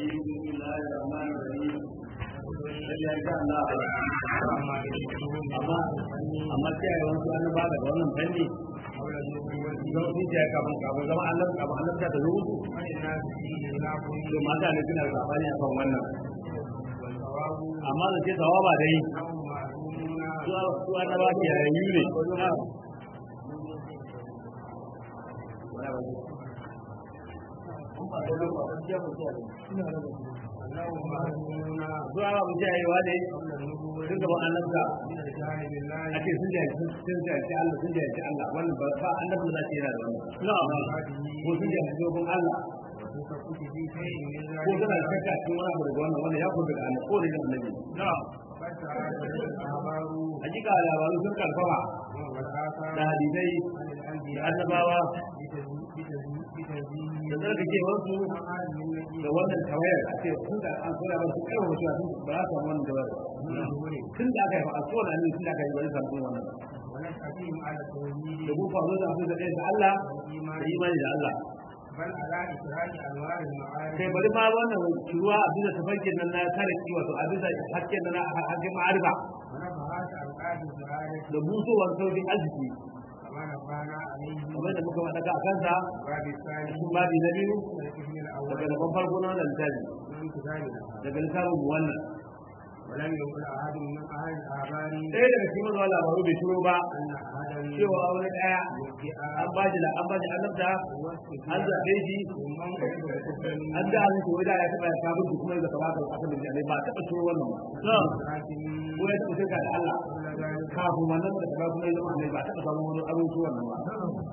الرجيم بسم الله الرحمن الرحيم sai ya Allah amma amma sai ya wasu an ba da wannan fanni don su ce kafin kafin zama Allah kafin Allah ta zo to mata ne suna sabani akan wannan amma da ce tawaba dai su annaba ke yayi ne zuwa ba mu jayewa ne sun gaban annabta a ce sun jaye sun jaye Allah sun jaye Allah wannan ba ba annabta za ta yana da wannan ko sun jaye dogon Allah ko tana da shakka cikin wani abu daga wannan wannan ya kuma daga annabi ko da annabi hakika labaru sun karfafa da hadisai da annabawa da zargake wasu da wannan tawayar a ce tun da an koya ba su kaiwa mutuwa sun ba za su samu wannan tawayar tun da aka yi ba a kowane annabi tun da aka yi ba zai samu wannan da mu faru da abin da ɗaya da Allah da imani da Allah kai bari ma wannan ruwa a bisa tafarkin nan na kare ki wato a bisa hakkin nan na hakkin ma'arifa da busowar sauƙin arziki kamar da muka faɗa a kansa cikin babi na biyu daga da farko na wannan littafi daga littafin mu wannan ولم يقل أحد من أهل الآبار ɗaya daga cikin mazuwa labaru bai shiro ba أن أحدا cewa wani ɗaya an ba shi an ba shi annabta an zaɓe shi an da hannun shi da ya taɓa ya kafin shi kuma ya zaka baka kasar da jami'ai ba a taɓa shiro wannan ba ko ya taɓa shirka da Allah kafin wannan da taɓa kuma ya zama annai ba a taɓa samun wani abin shi wannan ba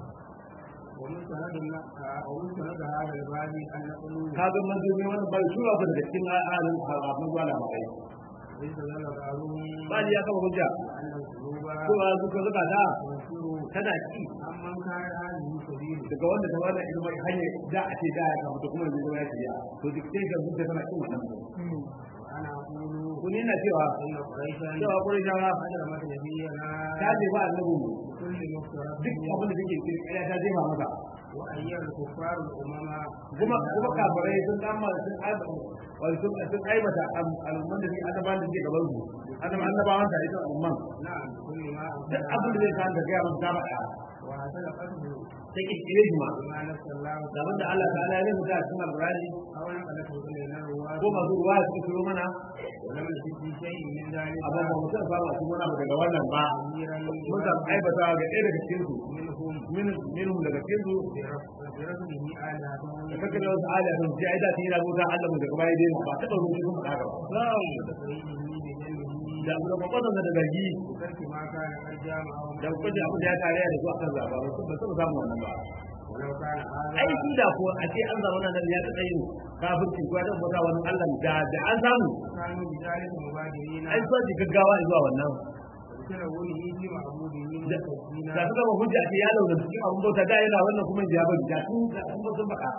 ومستند ومستند هذا الباب أن نقول kaga manzomi wannan bai shura ku daga cikin al'adun kafin zuwa labarai ليس لنا بعضهم ba ni ya kama hujja أن القلوب cewa zuka zuka ta تنفر tana ki عمن كان هذه سبيل daga wanda ta wannan ilimin hanyar da a ce da ya kama to kuma yanzu zama ya shirya to duk sai ga zuka tana kin wannan وأنا أقول kun yana cewa إن قريشا cewa Qurayshawa أجرمت نبينا ta je ba annabi mu كل مفترض duk abin da take cikin ƙarya ta jefa masa وأيام الكفار الأمم kuma kuma kafirai sun kama sun aiba wai sun sun aibata al'umman da suke annabawan da suke gaban su annaba annabawan da ita umman نعم كل ما duk abin da zai kan da gaya masa ta faɗa وهذا قصده sai ki kire shi ma بما نفس الله da wanda Allah ta'ala ya rubuta a cikin alƙur'ani أو نقلته إلينا الرواة ko masu ruwa su turo mana ولم نجد في شيء من ذلك amma ba mu san ba ma wani abu daga wannan ba كثيرا mun san aibata ga ɗaya daga cikin su منهم min minhum daga cikin su برسله آلهتهم da kake da wasu ala sun ji aida sun yi rabuta Allah mu daga baya dai ba taɓa rubuta sun faɗa gaba وتخريجه بجنبه da da kwakwaton da zargi بترك ما كان قد جامعهم da kwaje abin da ya tare da su akan zaba ba su ba su samu wannan ba ولو كان ai هذا shi da ko a ce an zama nan ya taɓa yin kafirci ko ya taɓa bauta wani Allah da da an samu كانوا بذلك مبادرين ai so ji gaggawa zuwa wannan وتلونه في معبوده da مستكبرين da suka ba hujja ce ya launa cikin abin bauta da yana wannan kuma ya bari da sun da sun ba sun faɗa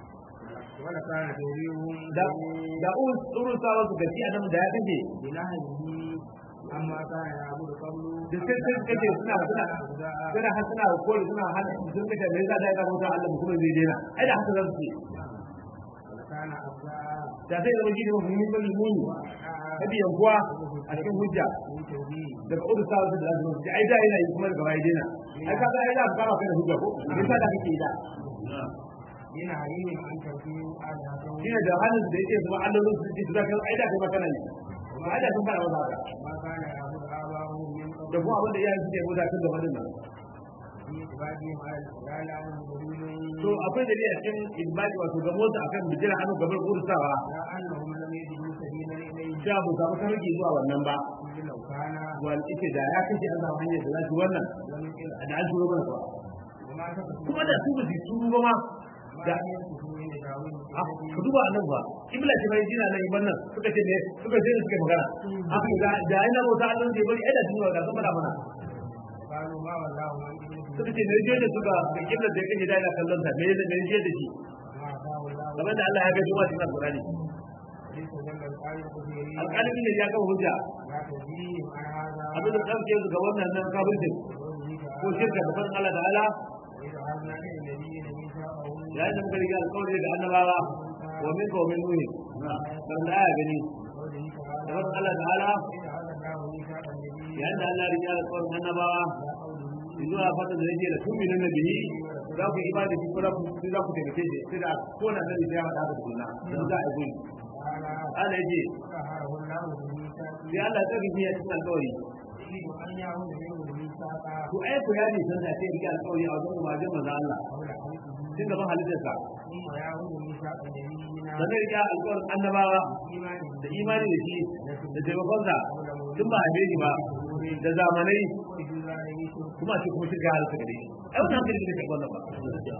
ولكان توريهم da da urun urun sawa su gaci a nan da ya kace بنهيه عما كان يعبد قبل da sai sai kace suna suna suna har suna kore suna hana sun kace me yasa da ya bauta Allah kuma zai daina ai da haka zan ce ولكان أبداء da sai da wani da mun mun mun hadi yankuwa a cikin hujja من توحيد daga urun sawa su da su ai da yana yi kuma daga baya daina ai ka ga ai da ka ba kai da hujja ko me yasa da kake da من عليهم أن توحيد آلهتهم shine da hannun da yake zuwa Allah su ji da kai ai da kai ba kana yi ai da kun fara wata haka ما كان يعبد آباؤهم من قبل da kuma abin da iyayen suke guda tun da madin nan في إخراجهم على الحلال عنهم دليل to akwai dalili a cikin ibadi wato ga motsa akan bijira hannu gabar kursawa على أنهم لم يجدوا سبيلا إليه da mu samu sarki zuwa wannan ba إذ لو كان wal ike da ya kace an samu hanyar da za su wannan لم يقل da an shiro mana ba وما تقصد kuma da su ba su turu ba ma ما da ينكثوا من داوود ah, ka duba nan ba kibla ce bai jina nan iban nan suka ce ne suka ce suka yi magana haka da da ina bauta Allah ne bari ai da tun da sun fada mana قالوا ما والله عن ابنه suka ce ne je da suka da kibla da kake da ina kallon ta me ne ne je da shi ما أعطاه الله kamar da Allah ya ga juma'a cikin Al-Qur'ani ليس جل القائل قديرين alƙalin ne ya kawo hujja لا تجيهم عن هذا abin da ɗauke su ga wannan nan kafircin ko shirka da farin Allah ta'ala وإذا عزنا إلى النبيين ميثاقهم yayin da muka riga alƙawari da annabawa wa min wa min nuhi dan da aya gani قوله da تعالى wannan Allah ta'ala إذا أخذ الله ميثاق النبي yayin da Allah ya riga da tsoron annabawa لا قوله zuwa fata da yake da tumi na bihi za ku yi ibada shi ko za ku za ku taimake shi sai da ko na da ya hada da sunna dan za a yi تعالى Allah yace طهره الله بميثاق sai Allah ya tsare shi a cikin alƙawari يريد أن يعود منه ميثاقا to ai ku ya ne san da sai rike alƙawari a wajen umarnin manzo Allah قبل خلقه tun gaban halittarsa ثم يعود ميثاق نبينا sannan rike alƙawarin annabawa إيمان da imani da shi da taimakonsa tun ba a shi ba da zamanai وجود عليه kuma a ce kuma shirka halitta gare shi ai wannan hankali ne kai wannan ba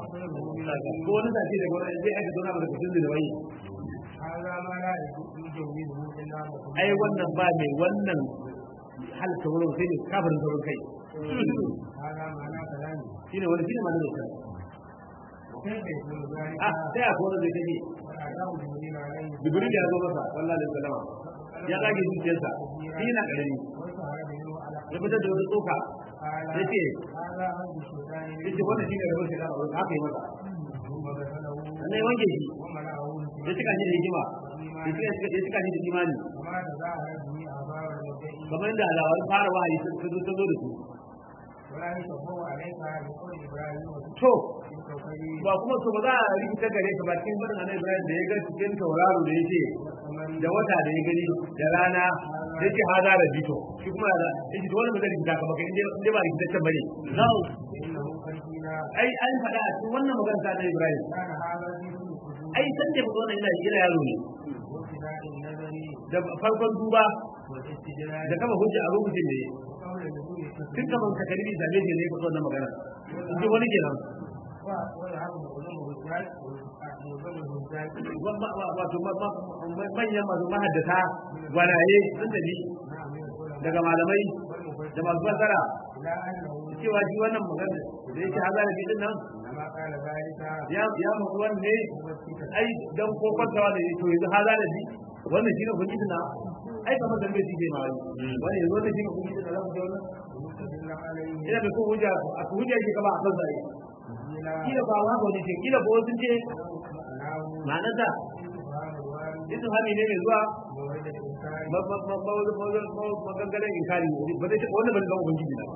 ko wani sace da wani zai aika zauna daga cikin da wani هذا ما لا يجوزه إلا مخلوق ai wannan ba mai wannan halitta wurin sai ne kafirin saurin kai هذا معنى كلامه shine wani shine ma da kai وكيف يكون ذلك ah sai a kowane zai kaje وأتاه جبريل عليه jibril ya zo masa wallahi alaihi wasallam ya kage zuciyarsa shi na karami وسهر منه على ya fitar da wani tsoka قال ya ce هذا عبد الشيطان ya ce wannan shine rabon shaitan a wurin haka yi masa ثم غسله sannan ya wanke shi وملأه ya cika shi da hikima ya cika ya cika shi da imani وما تظاهر به آبار المدعي kamar da alawar fara wahayi ta zo ta zo da su ولا يشبه عليك بقول إبراهيم to في الكوكب ba kuma to ba za a rikita gare ka ba cikin barin annabi Ibrahim da ya ga cikin tauraro da yake والقمر da wata da ya gani da rana da yake haza da bito shi kuma da yake to wannan ba zai rikita ka ba kai inda ba rikitaccen bane فإنه قد قيل ai an faɗa a cikin wannan magana ta annabi Ibrahim كان هذا في كل الكتب ai san da wannan yana yana yaro ne وابتداء النظر da farkon duba والاستدلال da kama hujja a rubutun ne وقول نزول tun الكتب kaman ka kalli da ne ne ko wannan magana in ji wani kenan ويعب معظمه الزاد معظمه الزاد wato manyan masu mahaddata gwanaye sun tafi نعم من العلماء daga malamai والمفسرين da masu fassara إلى أنه cewa shi wannan magana da yake haza da bidin nan لما قال ذلك ya ya mu wanne مبسطا ai dan ko kwantawa da to yanzu haza da bi wannan shine ubangiji na ai kamar dan bai shi ma wani yanzu wannan shine ubangiji na zamu ga wannan مستدل عليه ina da ko hujja a hujja yake kaba a kan sai إلى kila ba wa ko ce kila ko sun ce معناه ma'anar da استفهام الوارد idan hami ne mai zuwa مورد الإنكار magangaren inkari ba zai taɓa wannan ba zai zama ubangiji na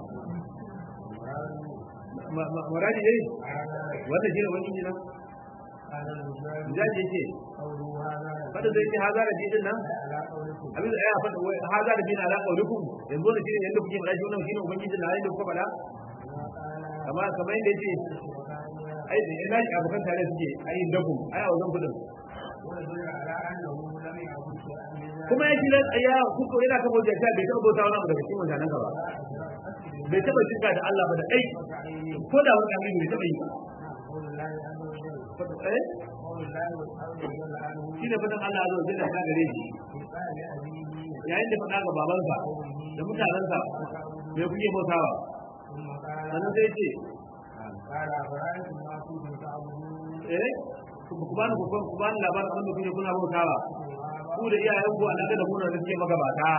muradi dai wanda shi ne ubangiji na هذا المجال jaji yake قوله هذا fada zai ce haza da bidin nan على قولكم abin da ya fada wai haza da bidin ala qaulukum yanzu ne shine yanda kuke faɗa shi wannan shine ubangiji na yanda kuka faɗa ما قال kamar kamar yadda yake ai da ina shi abokan tare suke ai dakum ai a wajen kudin ويدل على أنه لم يعبد شيئا من ذلك kuma ya tilas ya kuka yana kama wajen ta bai taɓa bauta wani abu daga cikin mutanen ka ba bai taɓa shirka da Allah ba da kai وتعيين ko da wani abin bai taɓa yi ba قول الله عز وجل eh قول الله عز وجل عنه shi ne fadan Allah azza wa jalla ta gare shi في قال لأبيه yayin da faɗa ga babansa da mutanensa me kuke bautawa ثم قال sannan sai ce قال أفرأيتم ما كنتم تعبدون eh ku ku bani ku ku bani labarin abin da kuke kuna bautawa ku da iyayen ku alaka da kuna da suke magabata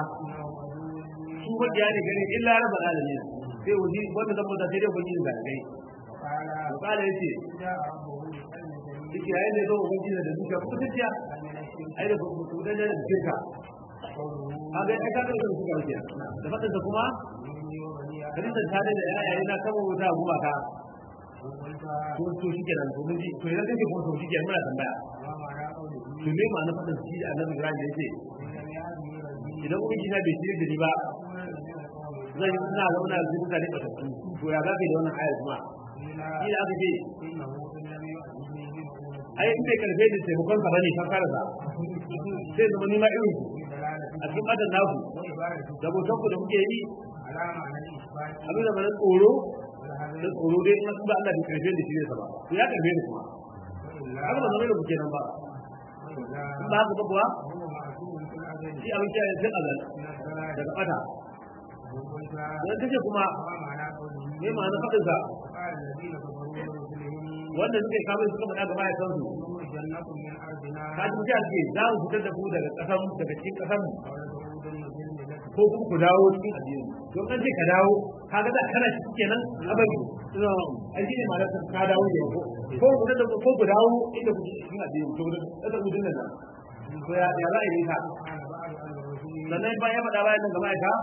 su wajiya ne gare illa rabbal alamin sai wuji wanda zan bauta sai dai ubangiji da kai وقال to kala yace جاء ربه بقلب سليم yake yayin da zo ubangiji da duka ku tafiya من الشرك ai da ku ku da da shirka قوله kaga ai kaga da suka wuce da fadin da kuma إني وبني hadisin tare da yayaye na kama wuta guma ka وقلتها to to shikenan to mun ji to idan kake kuma to shikenan muna tambaya وما معنى قوله to me ma na fadin shi da annabi Ibrahim da yake إن لم يهدني ربي idan ubangiji na bai shirye da ni ba أكون من القوم zan yi ina zauna da mutane ba tattu to ya zaka yi da wannan ayar kuma shi قيل da aka ce إنه إن لم يهدني من قوم ai in bai karfe da taimakon ka bane kan karasa sai zama ni ma irin ku في دلالة a cikin madan naku وعبارة da botan ku da muke yi على معنى الإثبات abin da bana tsoro والهدف da tsoro dai in ba Allah bai karfe da shi ne sa ba to ya karfe ni kuma وإلا haka ba zama da kuke nan ba وإلا in ba haka ba kuwa هو معصوم في الأزل shi abin kiyaye sai azal من الضلال daga bata وقلتها dan kace kuma وما معنى قوله me ma'ana fadin sa وقال الذين كفروا لرسلهم wanda suke kafin suka faɗa ga mahaifansu جنة من أرضنا ka ji mutane ce za mu fitar da ku daga ƙasan daga cikin ƙasan ولتعودن في الملة ko kuma ku dawo cikin addini don an ce ka dawo ka ga da kana shi kenan abari ai shi ne ma ka dawo ne ko ko ku da ko ku dawo inda ku cikin addini to da da ku dinnan nan to ya ya za a yi ka sannan bayan ya faɗa bayan nan gaba ka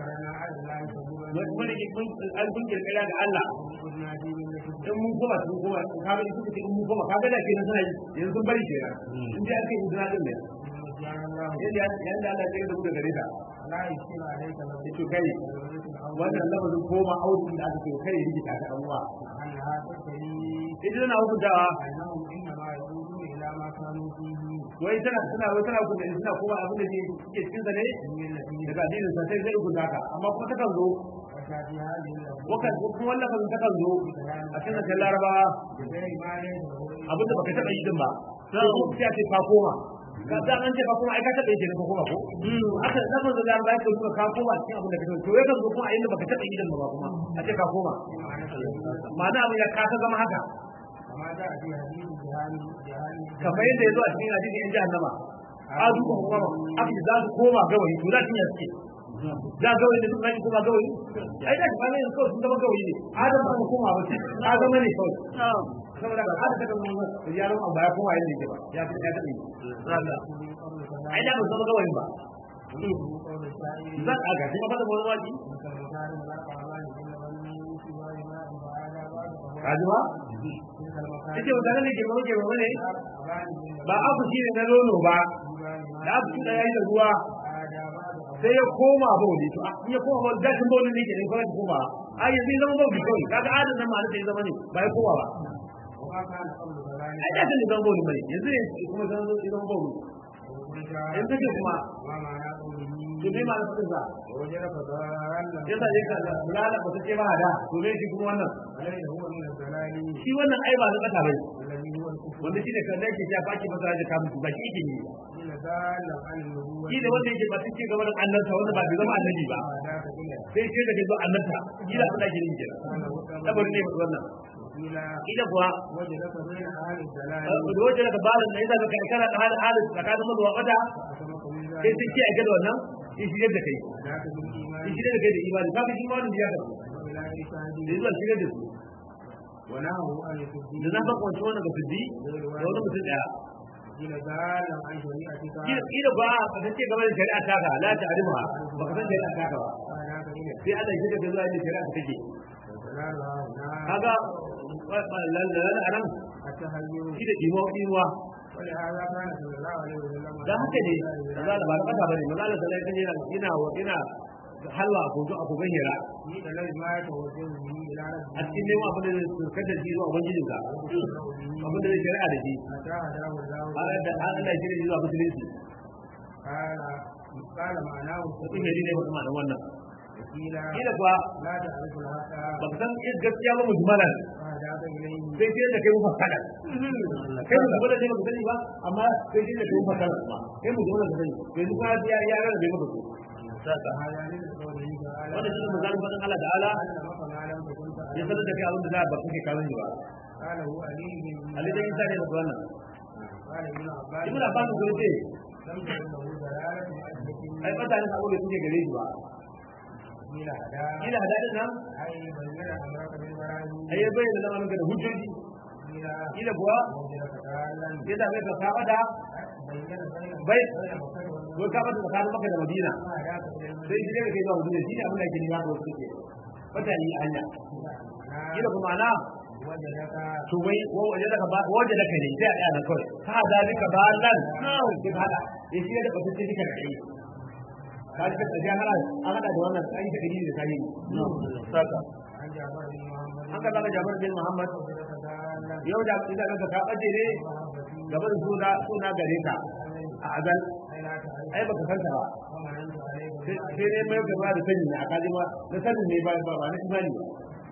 mun rike mun an kun kirkira ga Allah in mun koma sun koma ka ga suka ce in mun koma ka ga da kenan suna yi yanzu sun bari kenan in dai aka yi izina din ne yadda yadda Allah ya da mu da gare ta yace kai wannan lafazin koma audi da aka ce kai rike ta ga uwa idan na hukuntawa wai tana tana wai tana hukunta suna koma abin da ke cikin sa ne daga addinin sa sai zai hukunta ka amma kuma ta kan zo wakan kuma wannan kan ta kan zo a cikin da larabawa abin da baka taba yi din ba sai sai ce ka koma ka da an ce ka koma ai ka taba yi kenan ka koma ko haka da kan da larabawa ko ka koma cikin abin da ka to yakan zo kuma a inda baka taba yi din ba kuma a ce ka koma ma'ana abin ya ka zama haka kamar yadda ya zo a cikin hadisin yan jahannama a duka kuma aka za su koma gawayi to za su yi suke za gawayi da duka koma gawayi ai da ba ne kawai sun zama gawayi ne adam ba mu koma ba ce a zama ne kawai saboda ba hada ta kan yaron abu ya koma yadda yake ba ya fi ya taɓa yi ai da ba zama gawayi ba zan aga shi ba da wani waki kajuwa ita wata ne ke mawa ke mawa ne ba abu shi ne na nono ba da abu shi da yayi da ruwa sai ya koma bauli to in ya koma bauli gashin bauli ne ke ne kawai koma a yanzu ya zama bauli kawai kaga adin nan ma'ana sai ya zama ne ba ya koma ba ai da kan zama bauli mai yanzu ya kuma zama ya zama bauli yanzu ke kuma to me ma'ana fadin sa yasa ya ka bulala ba ta ce ba da to me shi kuma wannan shi wannan ai ba na kasa bai wanda shi da kan da yake ya faki masa da kamun ba shi yake ne shi da wanda yake ba shi gaba da annabta wanda ba bai zama annabi ba sai ce da bai zo annabta shi da abin da yake ne kenan tabar ne wannan ila kuwa waje da ka balin da yasa ka kana da halin halin tsakanin mazuwa kada sai sai ce a gada wannan in shigar da kai in shigar da kai da imani ka fi shi ma wani ya ka da zuwa shigar da su da na baka wancan wannan ga fiddi da wani mutum daya kila ba ka san ce game da shari'a ta ka la ta arima ba ka san shari'a ta ka ba sai Allah ya shiga zuwa inda shari'a ta take kaga lalala a nan shi da ɗimo ɗimuwa dan haka ne maza da ba da kasa bane maza da salai kan yana yana yana halwa a kogo a kogon hira a cikin neman abin da zai surkar da shi zuwa ubangijin ka abin da zai shari'a da shi har da Allah ya shirya zuwa musulunci mutum ya ne wata ma'anar wannan kila kuwa ba ka san gaskiya ba mujmalan sai sai da kai mu fasala kai mu gaba da ne ba sani ba amma sai sai da kai mu fasala kuma kai mu gaba da sani yanzu ka ya ya ga da maka ko saka wannan shi ne misalin fadin Allah ta'ala ya sanar da kai abin da za ba kake kawo ni ba Ali da Isa ne da wannan Ibn Abbas ko ce ai fata ne sabo da kuke gare shi ba kila hada din nan ai ya bayyana zama maka da hujjoji kila kuwa ya da ka saba da bai ko ka bada tsakanin maka da madina sai shi ne kai zuwa madina shi ne abin da yake nima da wasu ke wata yi hanya kila kuma na to wai waje daga ba waje daga ne sai a tsaya na kawai ka da duka ba nan sai ka hada ya shi da batun sai duka kai ka ji ka tsaya hada an hada da wannan sai da kadi da sai saka an ka zaka Jabir bin Muhammad yau da idan ka ka baje ne gaban suna suna gare ka a azal ai baka san ta ba sai ne mai gaba da sani ne a kaji ma da sani ne ba ba ba na imani ba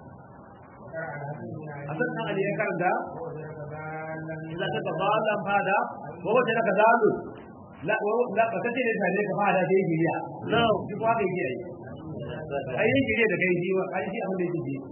a san nan ali ya karanta idan ka gabalan fada ko wace ka zalu la la ka kace ne tare ka fada sai giriya no duk wa kai giriya ai yin giriya da kai jiwa ai shi abin da yake ji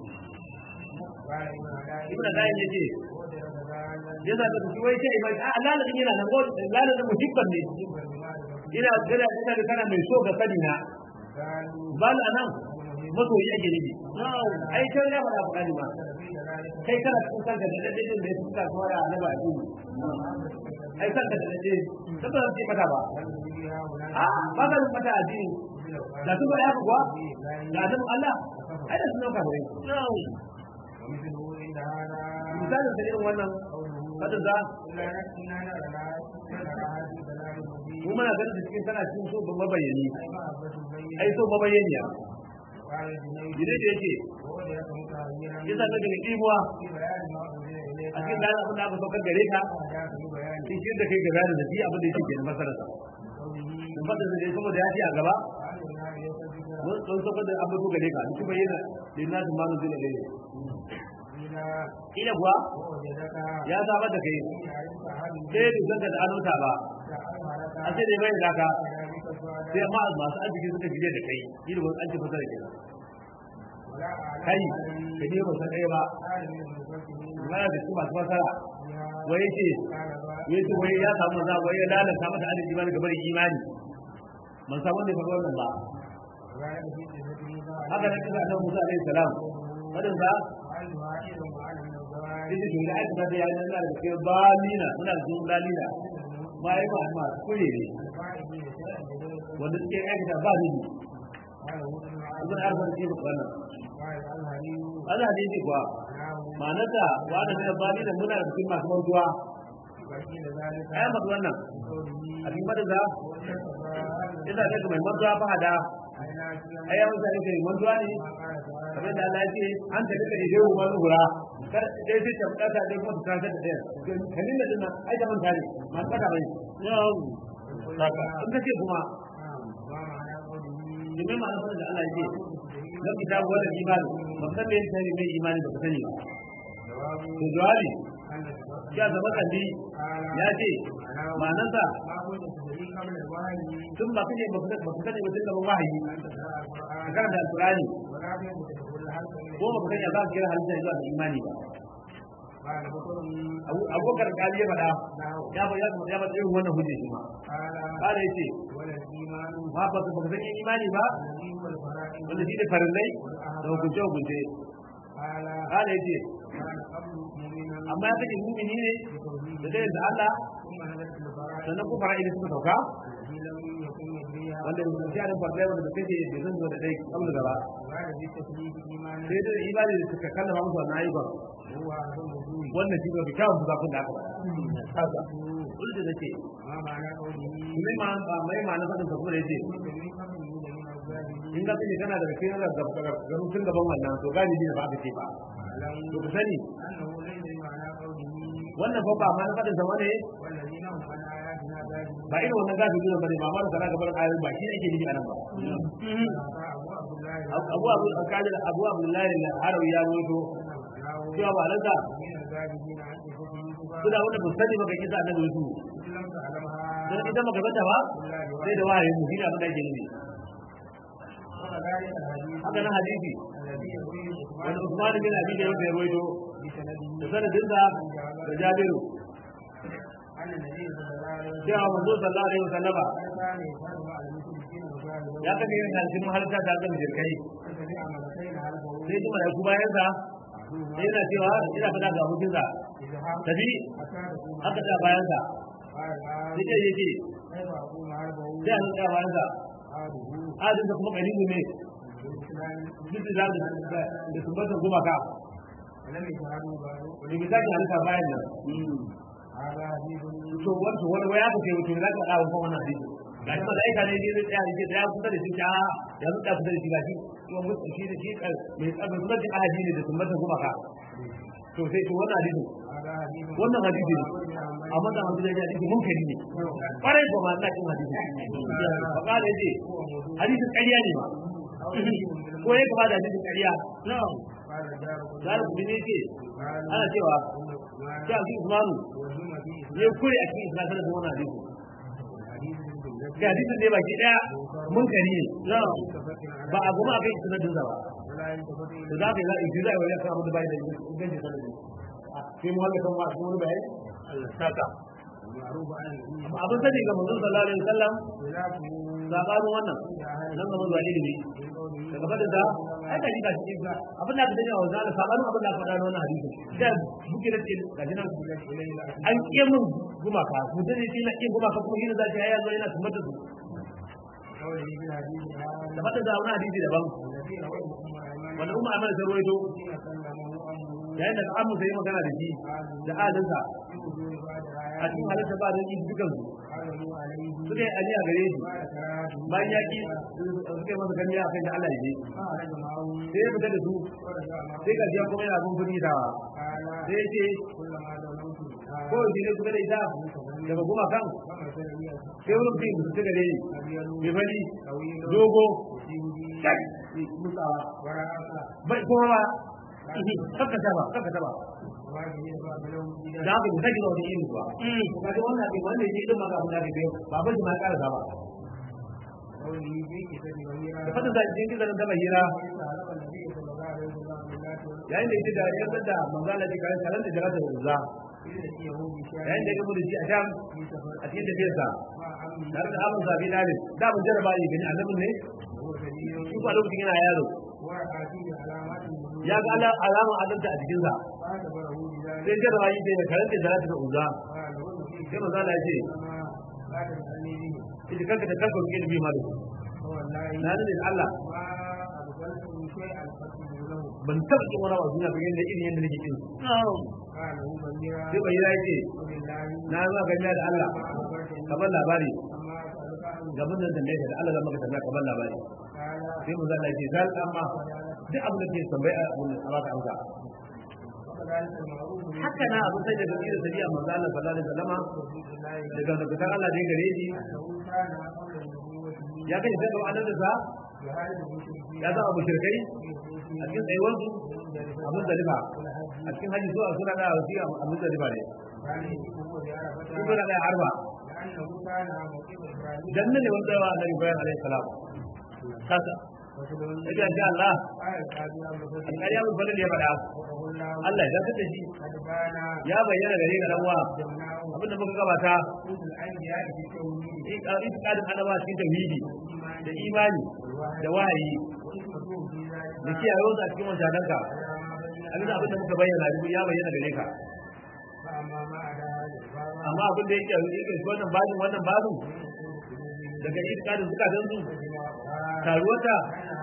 ibn Qayyim yace yana da shi wai sai mai Allah da yana nan gol Allah da muhibban ne ina gada ina da kana mai so ga sani na bal anan masoyi ake nufi ai kai ya fara fara ma kai kana cikin kanka da dadin da ya fuska fara na ba ji ai san ka da dade saboda sai mata ba a ba ka mata addini da su ba ya kuwa da adam Allah ai da sunan ka bai misalin da irin wannan fadin da mu muna ganin da cikin tana cikin so ban mabayani ai so mabayaniya Gide da yake, yasa na daga ɗimuwa a cikin da abin da aka saukar gare ka, shi shi da kai gaba da zafi abin da yake ke masararsa. In fata da dai saboda ya ce a gaba, mun saukar da abin gare ka, shi bayyana da na su manu zina gare. Ina kuwa ya samar da kai, sai da zanga da anota ba, a ce da bai da ka, sai amma masu arziki suka jide da kai shi da wani an ce fasa da kai kai ka je ba san ɗaya ba mana da su masu fasara wai ce ya ce wai ya samu za wai ya lalata masa arziki ba daga bari imani man samu wanda ya faɗi wannan ba haka nan kisa annabi Musa alaihi salam fadin sa ita ce da aika da ya yi nan da ke balina muna da sun balina ma yi ma ma kure ne wanda suke aikata ba ni ibn arfa ce ba wannan Allah ne ji kuwa ma'anarsa wa da mina bani da muna da cikin masu mantuwa ai maka wannan a cikin madada ina ga mai mantuwa fa hada ai ya mutane ke mantuwa ne kamar da Allah ya ce an ta duka idan ruwan gura kar dai sai ta fada dai kuma ta kanta da dai kalin da dinnan ai da manta ne ma kada bai saka in kace kuma domin ma nasarar da Allah ya ce na fita wani imani ba san me yake mai imani ba ka sani ba to jawabi ya zama kalli ya ce ma'anarsa tun ba kace ba ka sani ba tun da wahayi ka karanta alqur'ani ko ba ka sani ba ka kira halitta zuwa ga imani ba abubakar kali ya faɗa ya ba ya ba ya ba irin wannan hujja shi ma kala yace ba ba ka san imani ba wanda shi da farillai da hukunce hukunce kala yace amma ya kace mumini ne da dai da Allah sannan ko fara idan suka sauka wanda da shi da farillai wanda da kace da zan zo da dai kamar gaba sai da ibadi da suka kallama musu wannan ayyukan wannan shi ga kyawun zafin da aka faɗa kullu da nake mai ma mai ma na fadin kuma yace in ga kike kana daga cikin da gaba tun gaban wannan to gani ne ba ka ce ba to ku sani wannan fa ba ma na fadin zama ne ba irin wannan gafi ne bane ba ma da kana gaban ayoyin ba shi yake nufi anan ba abu abu kadir abu abdullahi al-arawi ya rawaito cewa ba lanta suna wanda ba sani ba ga kisa annabi Yusuf dan idan baka bata ba sai da wahayi mu hina bada ke ne haka nan hadisi wanda Usman bin Abi da ya rawaito da sanadin da da Jabiru cewa manzo sallallahu alaihi wasallam ya kace yin halin mahalta da kan jirkai sai kuma da ku bayan sa sai yana cewa ina fada ga hujjinsa tafi haka da bayan sa sai dai yake sai an ga bayan sa adin da kuma kalimu ne duk da da da sumbatan gumaka ne bi zaki halka bayan nan to wato wani waya ka ce wato zaka dawo ko wannan hadisi ga shi da aika ne ne da ya da ya kusa da shi ta ya zuka kusa da shi gashi to mutu shi da shi mai tsabar sunan ahadi ne da sumbatan gumaka to sai to wannan hadisi wannan hadisi ne amma da hadisi da hadisi munkari ne kwarai ko ma ina cin hadisi fa kada yace hadisi ƙarya ne ma ko ya kaba da hadisi ƙarya na'am zalika bin yace ana cewa sai a Usmanu ya kure a cikin islam da wannan hadisi ga hadisin ne baki daya munkari ne ba a goma akai sanadin sa ba to za ka yi za a yi za a yi kan abu da bai da inganci sanadin sai mu wanda kan wasu wani bayani saka abin sani ga manzon sallallahu alaihi wasallam sabanin wannan nan ga manzon ilimi daga fadin da ai ka ji ka shi ka abin da ka dani a wanzu Allah sabanin abin da ka faɗa na wannan hadisi da buke da ce ga jinan an kiye mun gumaka mutum ne shi na kiye gumaka kuma shi ne za shi ya zo yana tumbar da su قوله في الحديث هذا da fata da wani hadisi daban الذي رواه أم wanda umma amana ta ruwaito حين كلمه أمه yayin da amu sai magana da shi da alinsa في وجود بعد a cikin halitta ba da yi dukan su قاله عليه suka yi aliya gare shi بعد كراهته bayan ya ki suka yi masa gamiya akan da Allah ya je خرج معه sai ya fita da su ورجع معه sai ga jiya kuma yana bin kudi da قال sai ya ce كلما دعوت ko shi ne kuka da ita daga goma kan فمثل لي sai wani mutum da suka gare ni أبيض mai fari طويل dogo يسيبني kai mutsawa ورأس bai kuma ba kakka taba kakka taba واجب يبقى له da haka mu sake wani irin kuwa kuma da wannan abin wanda ya yi maka abin da ke ba ba shi ma ƙara ba قوله في كتاب غيره da fata da cikin kizanin taba hira تعلم النبي صلى الله عليه وسلم بالله yayin da yake da yarda da manzala da kayan kalan da jarata da uzza إذ يأتيه بشار yayin da ya gamu da shi a sham في سفر a cikin tafiyarsa مع عمه tare da abin sabi dalil da mun jarraba yi gani annabin ne وهو كبير shi ba lokacin yana yaro ورأى فيه علامات النبوة ya ga ala- alamar adalta a jikinsa فاعتبره بذلك sai jarraba yi da kalan da jarata da uzza قال وجه فيه sai manzala ya ce كما لا تسألني به ita kanka da kanka kike bi ma da su فوالله na nuna da Allah ما أبذلته شيئا فاتبه له ban taɓa kin wani wasu na bayan da irin yadda nake kin su قال هو بميرا sai bai ya ce وبالله na zuwa ganya da Allah ما أخبرتني kamar labari أما أسألك عنه gaban nan tambaye ka da Allah zan maka tambaya kamar labari قال sai mu zalla ce zal amma duk abin da ke tambaya a abin a baka amsa وكذلك المعروف من haka na abin sai daga irin sabiya manzo Allah sallallahu alaihi wasallama الله daga daga Allah da ya gare shi أنه كان قبل النبوة ya kai sai ga annabi sa يعرف المشركين ya zama mushrikai في a cikin tsayuwar su حدود abin da riba والحج a cikin haji zuwa suna da wasi abin da riba ne كان يجبه بعرفة sun suna da arba لأنه كان موقف إبراهيم dan nan ne wanda wa annabi Ibrahim alaihi salam kasa رسول yace insha Allah قال القاضي أبو بكر alƙali ya mun ya faɗa وقه الله Allah ya zaka da shi قد بان ya bayyana gare ka dan wa جمناه abin da muka gabata قوت الأنبياء في التوحيد itikadin annaba cikin tauhidi والإيمان da imani da wahayi وحكمته في ذلك da kiyaye wasu a cikin wancananka على ما بين abin da abin da muka bayyana duk ya bayyana gare ka فأما ما عدا هذا الباب amma abin da yake yake shi wannan babin wannan babin daga itikadin zukatan su taruwata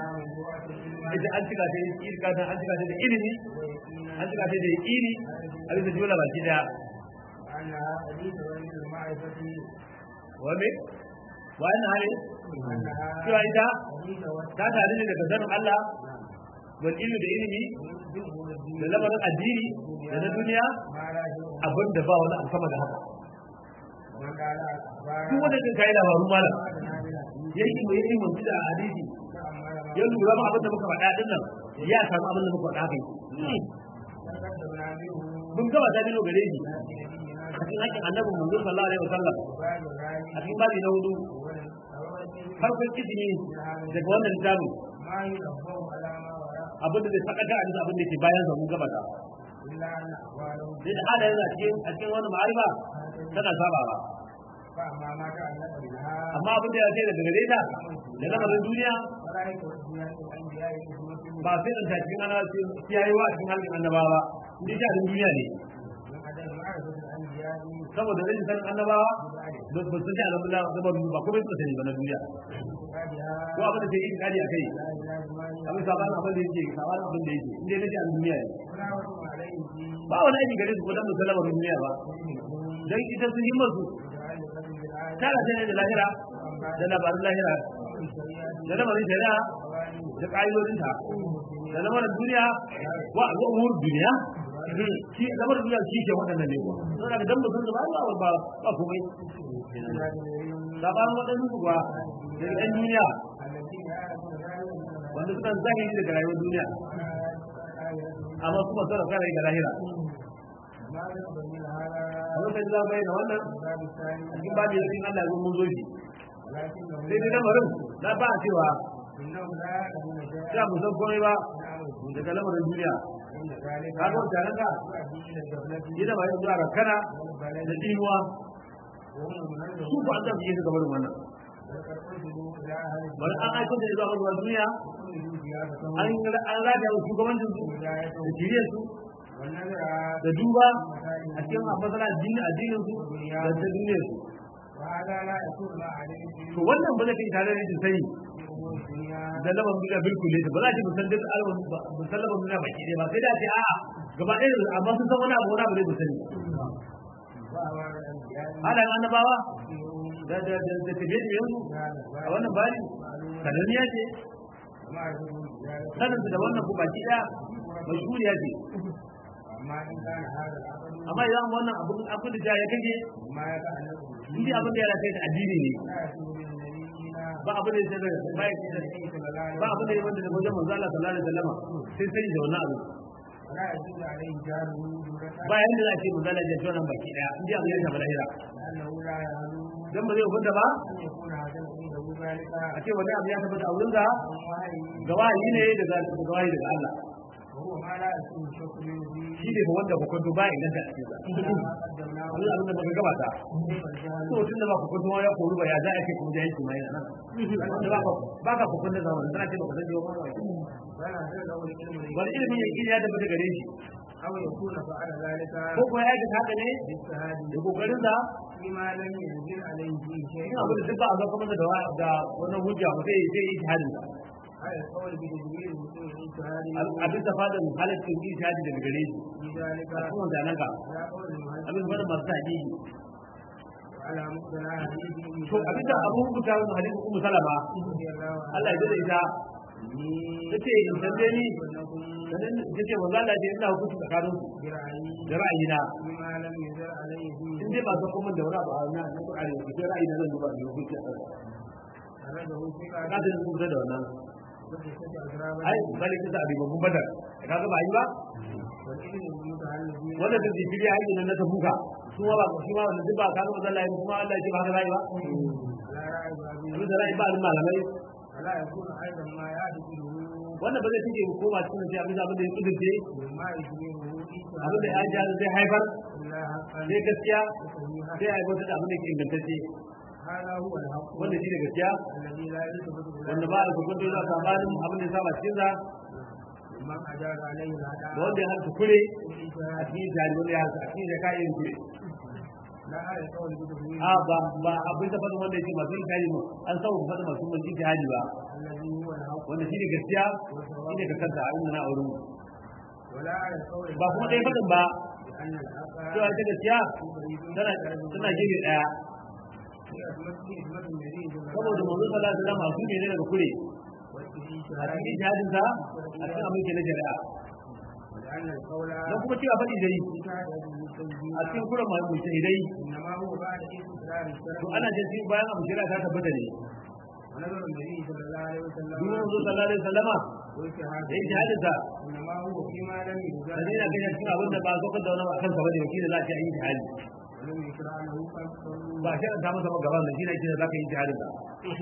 ita an cika ta itikadin an cika ta da ilimi an cika ta da yaqini a bisa jumla baki daya أنها حديث وليد المعرفة wa me wa anna hali أنها cewa ita حديث ta tare ne daga sanin Allah wal ilmi da ilimi da lamarin addini da na duniya ما لا شيء abin da ba wani abu sama da haka من قال الأخبار duk wanda zai kai labaru malam أدنى ya yi mai yi mutu da hadisi تأمل ya lura ma abin da muka faɗa din nan ya samu abin da muka faɗa kai تقدمنا منه mun gaba ta bilo gare shi نبينا a cikin hakkin annabi manzo sallallahu alaihi wasallam وبعد ذلك a cikin babi na hudu farkon izini daga wannan littafin ما ينبه على ما وراء abin da zai sakata a cikin abin da ke bayan sa mun gaba ta إلا أن أحواله sai da hada yana cikin a cikin wannan ma'arifa tana sabawa فأما ما تعلق بها amma abin da ya ce daga gare ta da lamarin duniya فلا يكون فيها الأنبياء بحكمة ba sai da cikin ana kiyayewa a cikin halin annabawa ni ta duniya ne من عدم معرفة الأنبياء saboda rashin sanin annabawa ببعد ba su san annabawa saboda ba kuma su sani ba na duniya اعتقادها ko abin da ke yi kadi a kai لا إله إلا الله abin sabanin abin da yake sabanin abin da yake inda nake a duniya ne ولا وجه عليه في ba wani aiki gare su ko dan musallamar duniya ba علمهم dan ita sun himmar su متعلقة بالآية tara ta ne da lahira da labarin lahira والشريعة da lamarin shari'a والقوانين da ƙa'idodinta da lamarin duniya wa al'ummar duniya shi lamarin duniya shi ke waɗannan ne kuwa don haka dan mutum da ba ba ba ba komai sabanin waɗansu su kuwa da ɗan duniya الذين يعرفون ذلك من wanda suka zahiri daga rayuwar duniya الآية amma kuma suna kara da lahira ما ذكر من هذا a lokacin za mu bayyana wannan الباب الثاني a cikin babu yakin Allah ya zo mun zo shi ولكنه sai dai lamarin na ba a cewa إنهم لا يعلمون za شيئا mu san komai ba من daga lamarin duniya إن ذلك ka ga mutanen ka يؤدي إلى الغفلة yana ba yin zuwa kana da والبلد dinuwa وهم su المنزلون ko an zafi yi su gabarin wannan ولقد أرسلوا إلى أهل bari an aiko da zuwa ruwan duniya كل زيادتهم an an rata wa shugabancin su da وهدايتهم shirye su والنذر da duba a cikin masana addinin addinin su da ta duniyar su وهذا لا يكون مع عليه to wannan ba zai kai tare da jin sani في أمور الدنيا da laban duniya bilkul ne ba za ki musan duk alwan musan laban duniya baki ɗaya ba sai da ce a'a gaba ɗaya amma sun san wani abu wani abu ne musani وأمر الأنبياء halayen annabawa فيهم da da da da tafiye da yanzu هذا a الباب wannan bari sananniya ce ومعرفة ذلك sanin su da wannan ku baki ɗaya mashhuriya ce أما إن كان هذا العقل amma idan wannan abun abun da ya kage ما يتعلق in dai abin da ya rafe da addini ne لا يكون بالنبيين ba abin da ya sai da ba ya sai da صلى الله عليه ba abin da ya wanda da wajen manzo Allah sallallahu alaihi wasallam sai sai da wannan abu ولا يدل عليه جاره جملة ba yanda za a ce manzo Allah ya ji wannan baki ɗaya in dai abin ya shafi lahira لأنه لا يعلم dan ba zai hukunta ba أن يكون هذا عنده ذلك a ce wani abu ya tabbata a wurin sa من وحي ga wahayi ne daga daga wahayi daga Allah وهو ما لا يكون شك منه فيه shi ne fa wanda hukunta ba idan ta cikin sa إلا ما قدمناه Allah abin da baka gabata كيف الجهل to tunda ba hukunta ya koru ba ya za a ce kuma jahilci ma yana nan wanda ba ka ba ka hukunta da wannan tana ce baka san jiwa ba ولا له العلم wani ilimin yaqini ya tabbata gare shi أو يكون فعل ذلك ko kuma ya aikata haka ne باجتهاد da kokarin sa فيما لم ينزل عليه فيه شيء in abin da duk ba a zo kuma da da wannan hujja ba sai sai yi shahadin sa على القول بتدبير وصول الاجتهاد abin da fadin halaccin yi shahadi daga gare shi في ذلك a cikin wannan ka على قول المهندس abin da masu haƙiƙi وعلى مقتنع حديث أم to abin da abu hukunta wannan hadisi ummu salama رضي الله عنها Allah ya jira ita tace in tambaye ni sanin tace manzo Allah ya ina hukunci tsakanin su برأيي da ra'ayina فيما لم يزل عليه فيه in dai ba zo kuma da wani abu a nan na Qur'ani ba sai ra'ayina zan duba da hukunci a kansa أخرجه في ka da rubuta da wannan وستة أسراب ai bali ta da babban badar ka ga ba yi ba والإذن المتعلقين wanda da zikiri ya yi nan na tabuka su ma ba su ma wanda duk ba ka ga manzo Allah ya kuma Allah ya ce ba haka zai ba لا رأي بأبيه abin da ra'ayi ba alin malamai فلا يكون أيضا ما يعتقده wannan ba zai tike koma cikin sai abin da abin da ya kudurce مما يشبهه abin da ya ji zai haifar إلا حقا sai gaskiya وصحيحا sai haifar da abin da ke ingantacce هذا هو الحق wanda shi da gaskiya الذي لا يلتفت wanda ba a hukunta da sabanin abin da ya saba cikin sa من أجاز عليه da الأداء wanda ya harta kure a والإجتهاد cikin jari wanda ya harta a cikin da kayan kure لا على القول بتدوين a ba ba abin da fadin wanda yake masu jari mu an sauka fadin masu mun jihadi ba الذي هو الحق wanda shi ne gaskiya shi ne ka kanta a inda na auren mu ولا على القول ba kuma dai fadin ba بأن الحق cewa ita gaskiya tana tana gefe daya هي أسمة اسمة النبي صلى الله saboda manzo sallallahu alaihi wasallam su ne daga kure a والاجتهاد cikin jihadin sa a cikin abin ke na shari'a ولأن القول don kuma cewa faɗi dai بشهادة المسلمين a cikin kuran masu shahidai إنما هو بعد إقرار to الشرع ana jin sai bayan abu shari'a ta tabbata ne ونظر النبي صلى الله عليه وسلم duk manzo sallallahu alaihi wasallama da واجتهاد yin jihadin sa إنما هو فيما لم يزال da yana kai cikin abin da ba a saukar da wani akan sa bane wakilin za a ce an yi jihadi ولم يشرع له قصد ba shi ta masa ba gaban da shi ne yake za ka yi jihadin sa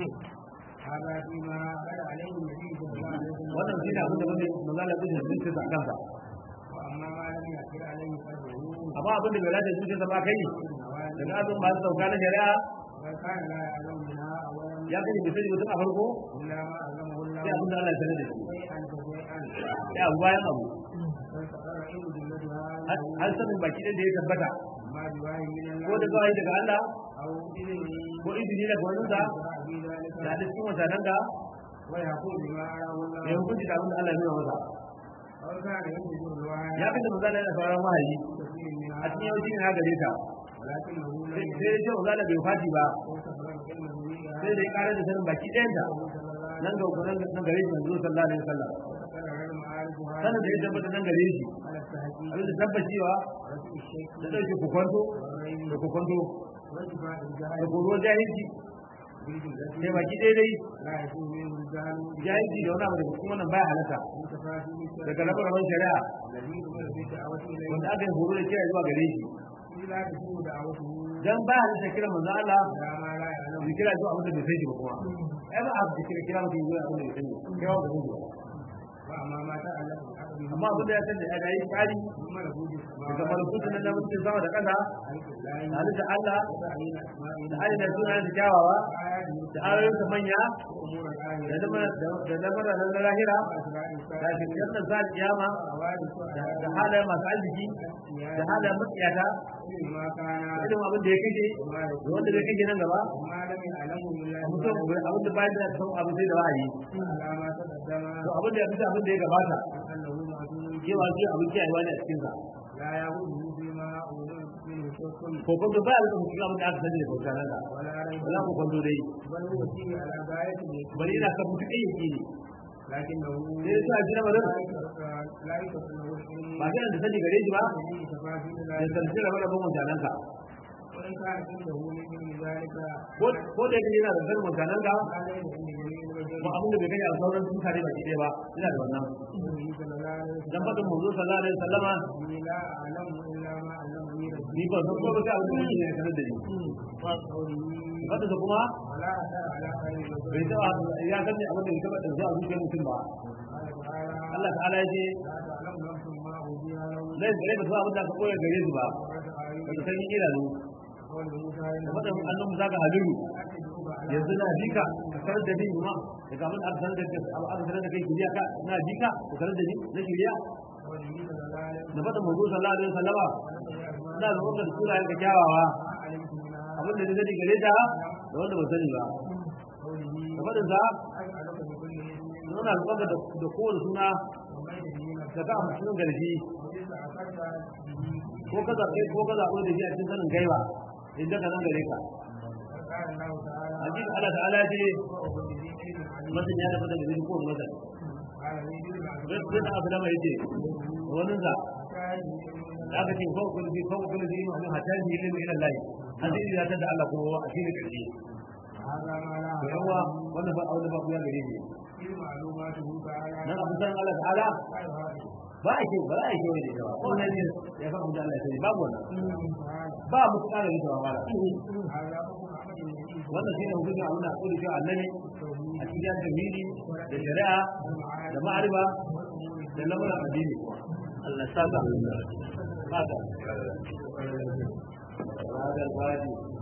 هذا فيما قال عليه النبي صلى الله عليه وسلم wannan shi ne abin da wanda manzo Allah ya zuciya sa kansa وأما ما لم يأثر عليه قلبه amma abin da bai lada zuciya sa ba kai النوازل daga abin ba su sauka na shari'a بل كان لا يعلم منها أولا ya kai bai sani mutum a farko إلا ما علمه الله sai abin da Allah ya sanar da shi شيئا فشيئا sai abu bayan abu فاستقر علم جلتها har sanin baki ɗin da ya tabbata ما بواه من ko da الله kawai daga Allah أو إذنه ko izini daga wani sa يشرع في ذلك da da cikin mutanen da ويقول بما أراه ya الله hukunci da abin da Allah ya nuna masa أو كان ينتج الرواية ya fi da manzo Allah ya sauran wahayi كثير a منها cikin yawanci ne haka ta ولكنه لم sai sai ya ce manzo Allah bai fati ba يتفرغ علمه بها sai da ya ƙara da sanin baki ɗayan ta صلى الله عليه nan ga hukunan nan gare shi manzo sallallahu alaihi wasallam وتكرر معارفها sanin da ya tabbata nan gare shi على التهجير abin da tabbacewa ورفع الشيخ da ɗauke kukwanto والغيب da kukwanto وارتفاع da الجهل koruwar jahilci بالجملة sai baki ɗaya dai لا يكون منه الجهل jahilci da wani abu daga cikin wannan baya halatta بتفاصيل الشرع daga rabar shari'a الذي دخل في الدعوة إليه wanda aka yi horo da kira zuwa gare shi إذ لا تكون دعوته dan ba halitta kira manzo Allah إلى ما لا يعلم da kira zuwa abin da bai san shi ba kuma ai ba a da kira kira mutum zuwa abin da bai san shi kai wa ba san shi ba وأما ما تعلق بالعقل amma abin da ya san da ya yi tsari من ملكوت daga السماوات malakutun nan da mutum sama da ƙasa خلق الله da halitta Allah وتعيين أسمائه da ainihin sunayen da kyawawa وآياته da ayoyinsa manya وأمور da الآخرة lamar da lamar na lahira وأسرار da shirkar sa kiyama وحوادث da halayen masu arziki da halayen matsiyata ما كان da irin abin da ya kashe وما da يكون wanda zai kashe nan gaba وما لم يعلمه إلا mutum abin da bayan da ya san abin sai da wa'ayi على ما تقدم to abin da ya fita abin da ya gabata أنه معدوم cewa shi abin kiyayewa ne a cikin sa لا يغره فيما أمر منه شك ko kuma ba ya rika mutum abin da aka sani da bauta nan da ولا ريب wala ko kwando dai بل هو فيه على غاية bari ina kan mutum ɗaya yake ne لكنه sai ya sa shi na bari لا يترك له العلم ba sai da sani gare shi ba به تفاصيل da ذلك sarki da rabon mutanen ka وإن كان عنده من ذلك ko da yake yana da sanin mutanen ka ما ليس عند جميع البشر ko abin da bai kai a sauran mutane ba ɗaya ba ina da wannan النبي صلى الله عليه dan وسلم fadin manzo sallallahu alaihi wasallama إني لا أعلم إلا ما علمني ربي ni ba san ko ba sai abin da yake sanar da ni وقوله fadin kuma ولا أثر على خير البشر bai taba ya san ne abin da ya taba da zuwa zuciyar mutum ba قال تعالى Allah ta'ala ya ce لا تعلم نفس ما أوتي له zai gare ba su abin da aka koya gare su ba ba su san yin idanu قول موسى da fadin annabi zaka haliru أتدعوك على yanzu na jika ka sanar da ni kuma daga abin da aka sanar da kai aka sanar da kai kiriya ka na jika ka sanar da ni na shiriya قوله صلى الله عليه da fadin manzo sallallahu alaihi wasallama وسلم ina da wannan sura yanka kyawawa ما علمت منها abin da ni sani gare ta da wanda ba sani ba قوله da fadin sa أسألك بكل اسم nuna alƙawar da da kowane suna ومن به نفسك da ka amfani garshi وإذا أخذت به ko ka zaɓe ko ka zaɓe da shi a cikin sanin gaiba idan ka nan gare ka قال الله تعالى hakika Allah ta'ala ce وهو بذي علم عليم mutum ya tafi daga cikin kowane mutum قال لي بذي zai zai da abu da mai ce wani sa كان da aka ce ko kullu fi ko kullu fi ma hatta ni ilmi ila Allah hadisi ya tada Allah ko a cikin karshe هذا ما لا to yawa wannan ba aure ba ya gare shi في معلوماته تعالى nan abu san Allah ta'ala قال هذا ba a ce ba a ce wani da ko ne ne ya fa da Allah ya sani babu wannan تعالى ba mu tsara da ba mala هذا حكم عمل النبي wannan shine hukunci a wannan kudi shi annabi a التوحيد cikin tauhidi da shari'a da ma'arifa da lamarin addini Allah saka saka هذا الواجب